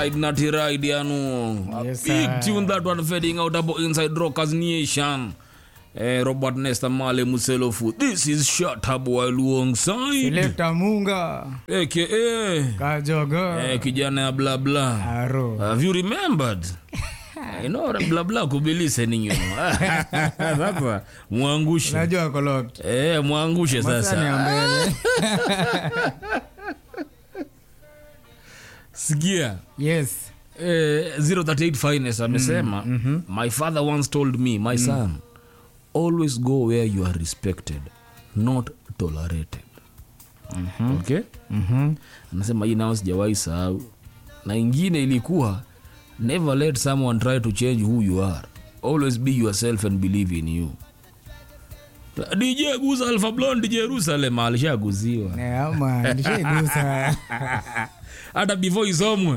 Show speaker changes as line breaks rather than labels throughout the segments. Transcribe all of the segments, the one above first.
Ride Natty Ride yanu. A
Yes,
big
sir.
tune that one fading out about inside Rockers Nation. Eh, Robert Nesta Male Muselofu. This is Shut Up while alongside.
Selector Munga
AKA.
Kajogo
Eh, kijana ya bla bla.
Aro
Have you remembered? I know bla bla kubilise ninyo. Sasa mwangushe.
Najua kolot
Eh, mwangushe
Masani
sasa.
ya mbele
Sikia.
Yes
Eh, 038 finest amesema my father once told me my son always go where you are respected not tolerated okay anasema hii nao sijawahi sahau na ingine ilikuwa never let someone try to change who you are always be yourself and believe in you dj guza alpha blond jerusalem alishaguziwa
Eh, ama nishaigusa
hata before isomwe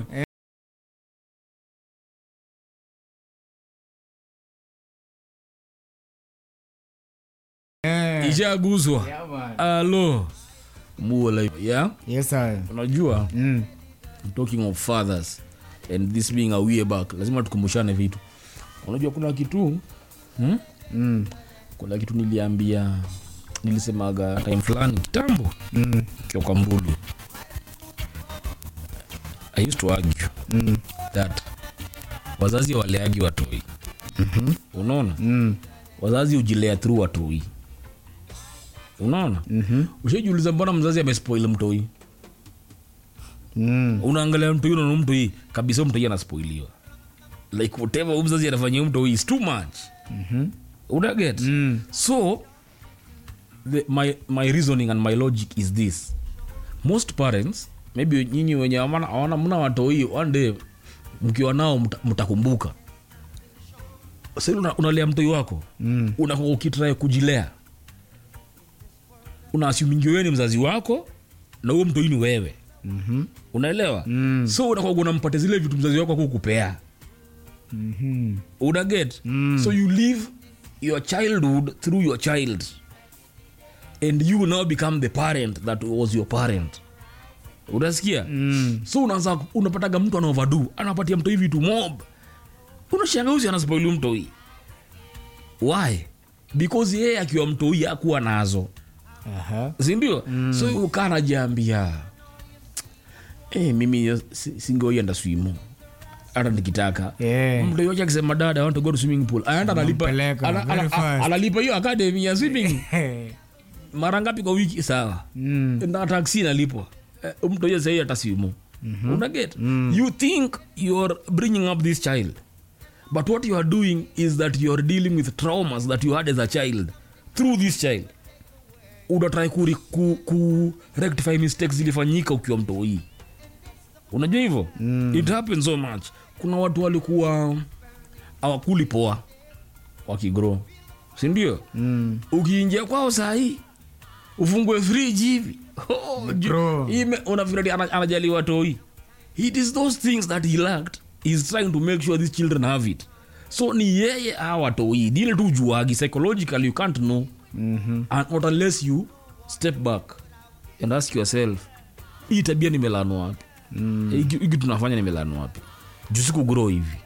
Eh,
ishaguzwa
yeah, man.
alo muola yeah
Yes sir
unajua
Mm.
talking of fathers and this being a way back lazima tukumbushane vitu unajua kuna kitu hmm?
Mm.
kuna kitu niliambia nilisemaga time fulani kitambo
Mm.
kiwa kwa mbulu i used to argue
Mm.
that wazazi waleagi watoi mm-hmm. unaona
Mm.
wazazi hujilea through watoi unaona
Mhm.
ushajiuliza mbona mzazi amespoil mtoi
Mm.
unaangalia mtoi unaona mtoi kabisa huyu mtoi anaspoiliwa like whatever huyu mzazi anafanyia huyu mtoi is too much
Mhm.
unaget
Mm.
so the, my, my reasoning and my logic is this most parents maybe nyinyi wenye hawana- hawana mna watoi one day mkiwa nao mta- mtakumbuka sasa una, unalea mtoi wako
Mm.
unakuwa ukitrai kujilea unaasumingi wewe ni mzazi wako na huo mtoi ni wewe
Mhm.
unaelewa
Mm.
so unakuwa unampatia zile vitu mzazi wako akukupea
Mhm.
unaget
Mm.
so you live your childhood through your child and you now become the parent that was your parent unasikia
Mm.
so unaanza unapataga mtu anaovadu anapatia mtoi vitu mob unashanga usi anaspoili mtoi why because yeye akiwa mtoi akuwa nazo
Aha.
sindio mm. so ukaa najiambia hey, mimi si- singeoienda swimo hata nikitaka
Yeah.
mtu yote akisema dada I want to go to swimming pool anaenda analipa
Unampeleka
ana-
very
ana-
fast.
analipa hiyo academy ya swimming
Hey.
mara ngapi kwa wiki sawa
Mm.
na taksi inalipwa Eh, mtu hiyo sahii hata simu unaget you think you're bringing up this child but what you are doing is that you are dealing with traumas that you had as a child through this child unatrai ku, ku, ku rectify mistakes zilifanyika ukiwa mtoi unajua hivyo mm. it happens so much kuna watu walikuwa awakuli poa wakigro sindio
Mm.
ukiingia kwao sahii ufungue friji hivi oh, ju-
Bro.
ime- unafikiri ana- anajaliwa toi it is those things that he lacked heis trying to make sure these children have it so ni yeye awatoi dile tu juagi psychologically you can't know
Mhm.
and not unless you step back and ask yourself hii tabia nimelanwa wapi
Mm.
hiki hiki tunafanya nimelanwa wapi jusiku grow hivi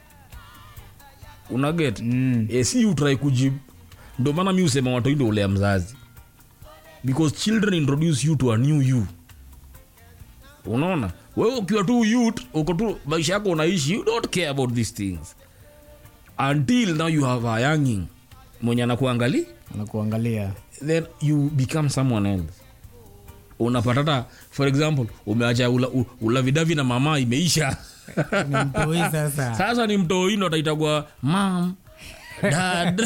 unaget
Mm.
e, si utrai kujibu ndo maana mi usema watoi ndo ulea mzazi because children introduce you to a new you unaona wewe ukiwa tu youth uko tu maisha yako unaishi you don't care about these things until now you have a younging mwenye anakuangali
Anakuangalia.
then you become someone else unapata hata for example umeacha ula, u- ulavidavi na mama imeisha
Ni mtoi sasa.
sasa ni mtoindo ataitagwa mam dad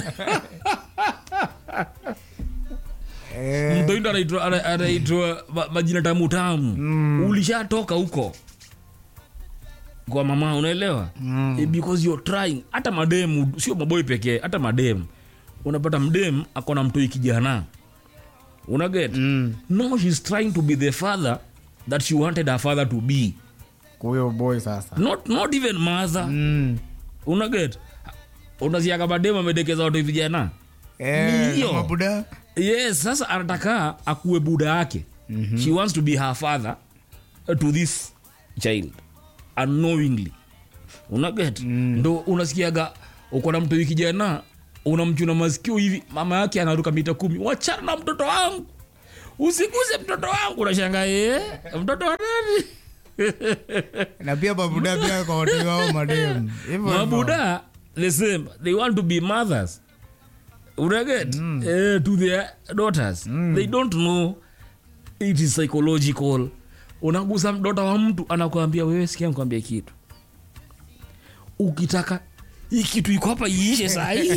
Eh.
mtoindo anaitwa ana- anaitwa ma- majina tamu tamu mm. ulishatoka huko kwa mama unaelewa
Mm.
Eh, because you're trying hata mademu sio maboi pekee hata mademu unapata mdem akona mtoi kijana unaget
Mm.
no she's trying to be the father that she wanted her father to be
Kwa huyo boy sasa.
not, not even mother
Mm.
unaget unasiaka mademu amedekeza watu vijana
Eh,
Ni hiyo.
kama buda.
yes sasa anataka akuwe buda yake mm-hmm. she wants to be her father uh, to this child unknowingly unaget mm. ndo unasikiaga uko na mtoi kijana unamchuna masikio hivi mama yake anaruka mita kumi wachana na mtoto wangu usiguse mtoto wangu unashanga eh, mtoto wa nani
na pia babuda pia kwa watu wao madem hivyo hivyo.
mabuda the same they want to be mothers unaget mm. uh, to their daughters mm. they don't know it is psychological unagusa mdota wa mtu anakuambia wewe sikia nikuambia kitu ukitaka hii kitu iko hapa iishe sahii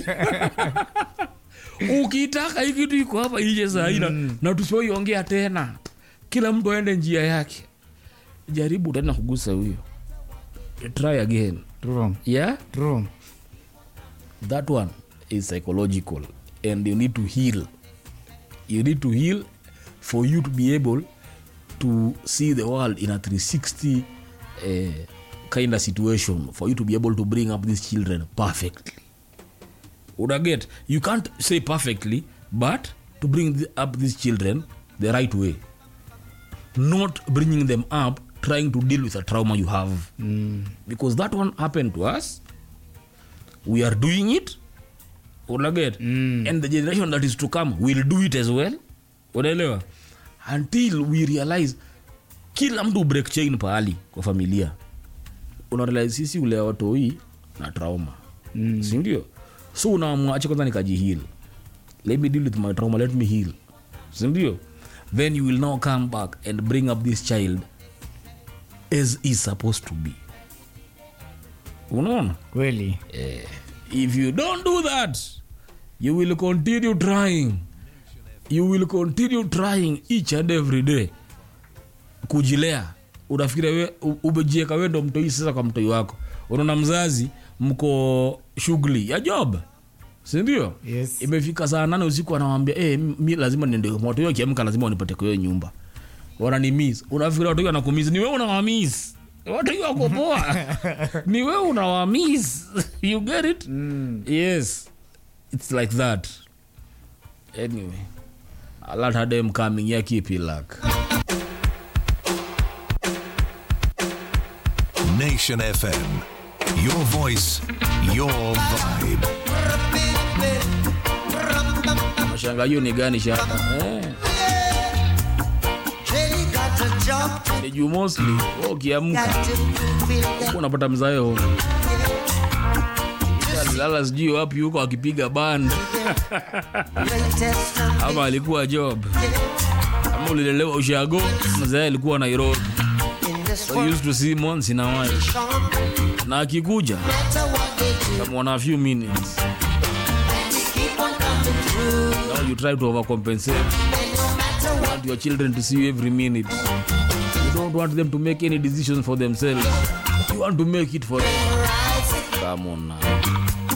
ukitaka hii kitu iko hapa iishe sahii mm. na tusioiongea tena kila mtu aende njia yake jaribu tena kugusa huyo try again
True.
yeah
True.
that one is psychological and you need to heal you need to heal for you to be able to see the world in a 360 uh, kind of situation for you to be able to bring up these children perfectly unaget you can't say perfectly but to bring the, up these children the right way not bringing them up trying to deal with a trauma you have
Mm.
because that one happened to us we are doing it unaget
Mm.
and the generation that is to come will do it as well unaelewa until we realize kila mtu break chain pahali kwa familia unarealize sisi ulea watoi na trauma
Mm.
sindio so unaamua acha kwanza nikajihil let me deal with my trauma let me heal sindio then you will now come back and bring up this child as is supposed to be unaona
kweli
if you don't do that you will continue trying you will continue trying each and every day kujilea unafikiria we u- umejieka we ndo mtoi sasa kwa mtoi wako unaona mzazi mko shughuli ya job sindio
Yes.
imefika saa nane usiku anawambia hey, mi lazima niende watoi wakiamka lazima wanipate kwa hiyo nyumba wananimis unafikiria watoi wanakumis ni we unawamis watoi wako poa ni we unawamis you get it
Mm.
yes it's like that anyway alat hadem coming ya keep it luck
Nation FM. Your voice, your vibe.
mashanga hiyo ni gani shaka eh. ni jumosi wewe ukiamka huko unapata mzaeo lala sijui wapi huko akipiga band ama alikuwa job ama ulilelewa ushago mzae alikuwa nairobi so used to see months in a while na akikuja kamwona a few minutes now you try to overcompensate you want your children to see you every minute you don't want them to make any decisions for themselves you want to make it for them come on now